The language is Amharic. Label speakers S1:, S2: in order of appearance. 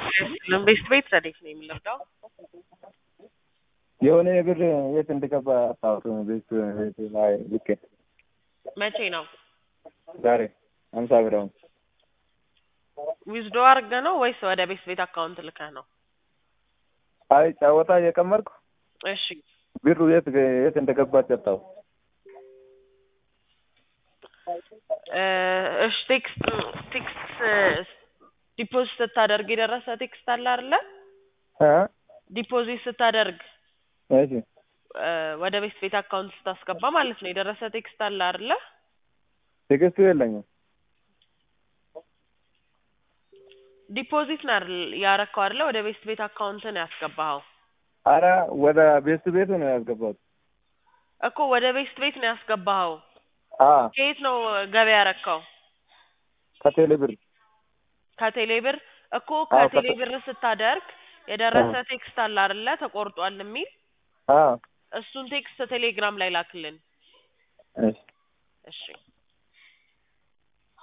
S1: ቤት ቤት ረዴት ነው የሚለብደው
S2: የሆነ ብር የት እንደገባ አስታውሱ። ቤት ቤት ላይ ልኬ
S1: መቼ ነው
S2: ዛሬ ሀምሳ ብር አሁን
S1: ዊዝዶ አድርገህ ነው ወይስ ወደ ቤት ቤት አካውንት ልከህ ነው?
S2: አይ ጫወታ እየቀመርኩ
S1: እሺ
S2: ብሩ የት የት እንደገባ ጠጣው።
S1: እ እሺ ቴክስት ቴክስት ዲፖዚት ስታደርግ የደረሰ ቴክስት አለ አይደለ?
S2: እ
S1: ዲፖዚት ስታደርግ
S2: እሺ
S1: እ ወደ ቤት ቤት አካውንት ስታስገባ ማለት ነው የደረሰ ቴክስት አለ አይደለ?
S2: ትዕግስቱ የለኝም።
S1: ዲፖዚት ነው አይደል ያረከው አይደለ? ወደ ቤት ቤት አካውንት ነው ያስገባኸው
S2: አረ ወደ ቤት ቤቱ ነው ያስገባሁት።
S1: እኮ ወደ ቤት ቤት ነው ያስገባኸው።
S2: አ
S1: ከየት ነው ገቢ ያረከው?
S2: ከቴሌ ብር
S1: ከቴሌ ብር እኮ
S2: አዎ፣
S1: ከቴሌ
S2: ከቴ-
S1: ብር ስታደርግ የደረሰ
S2: አዎ።
S1: ቴክስት አለ አይደለ? ተቆርጧል የሚል
S2: አ
S1: እሱን ቴክስት ቴሌግራም ላይ ላክልን።
S2: እሺ
S1: እሺ